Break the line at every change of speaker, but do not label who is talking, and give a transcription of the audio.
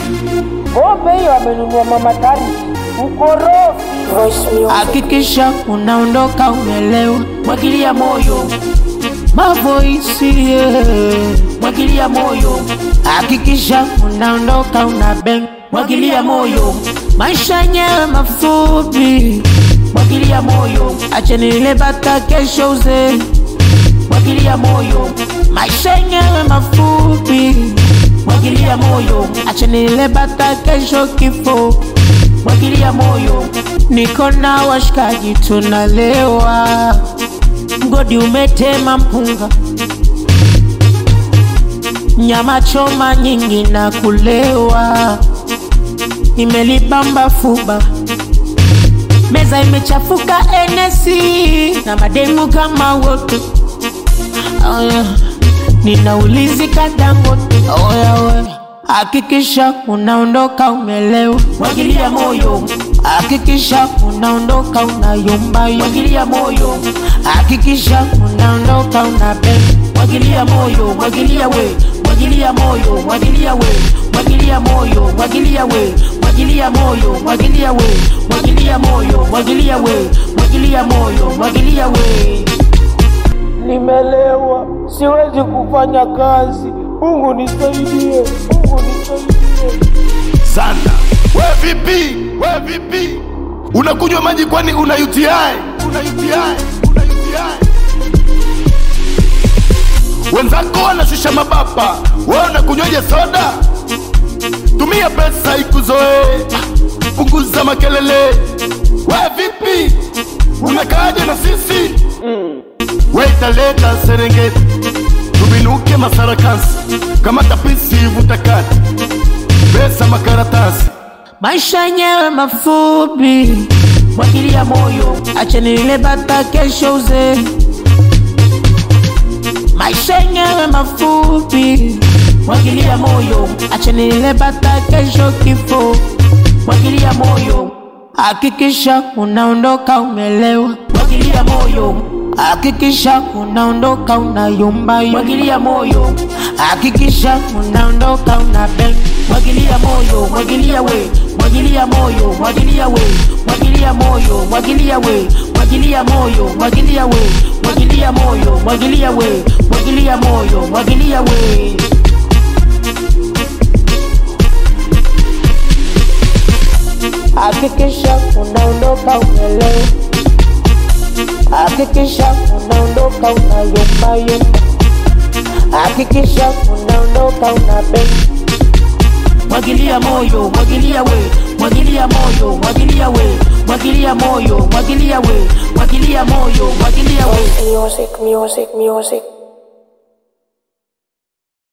Pombe hiyo amenunua mama Tari ukorofi.
Hakikisha unaondoka umelewa, mwagilia moyo mavoisi yeah. mwagilia moyo. Hakikisha unaondoka una bang, mwagilia moyo. Maisha yenyewe mafupi, mwagilia moyo. Acheni ile bata kesho uzee, mwagilia moyo. Maisha yenyewe mafupi, mwagilia moyo. Acheni ile bata kesho kifo, mwagilia moyo. Niko na washikaji tunalewa, mgodi umetema mpunga, nyama choma nyingi na kulewa, imelibamba fuba, meza imechafuka enesi na mademu kama wote. Oh yeah. Ninaulizika Dangote, oh yeah, we. Hakikisha unaondoka umelewa, mwagilia moyo. Hakikisha unaondoka unayumba, mwagilia moyo. Hakikisha unaondoka una bang, mwagilia moyo, mwagilia we, mwagilia moyo, mwagilia we, mwagilia moyo, mwagilia we, mwagilia moyo, mwagilia we, mwagilia moyo, mwagilia we, mwagilia moyo, mwagilia we.
Nimelewa, siwezi kufanya kazi. Mungu nisaidie, Mungu nisaidie.
sana. We vipi? We vipi? Unakunywa maji kwani una UTI? Una UTI? Una UTI? Wenzako wanashusha mabapa, wewe unakunywaje soda? Tumia pesa ikuzoe, punguza makelele. We vipi? Unakaaje na sisi? We italeta Serengeti, tubinuke Masarakansi, kama tapisi vutakati, pesa makaratasi
Maisha yenyewe mafupi, mwagilia moyo. Acheni ile bata kesho uzee. Maisha yenyewe mafupi, mwagilia moyo. Acheni ile bata kesho kifo, mwagilia moyo. Hakikisha unaondoka umelewa, mwagilia moyo. Hakikisha unaondoka unayumba, mwagilia moyo. Hakikisha unaondoka una bang, mwagilia moyo, mwagilia we, mwagilia moyo, mwagilia we, mwagilia moyo, mwagilia we, mwagilia moyo, mwagilia we, mwagilia moyo, mwagilia we, mwagilia moyo, mwagilia we. Hakikisha unaondoka umelewa, hakikisha unaondoka unayumba yumba, hakikisha unaondoka una bang mwagilia moyo, mwagilia we, mwagilia moyo, mwagilia we, mwagilia moyo, mwagilia we, mwagilia moyo, mwagilia we.
Music, music, music.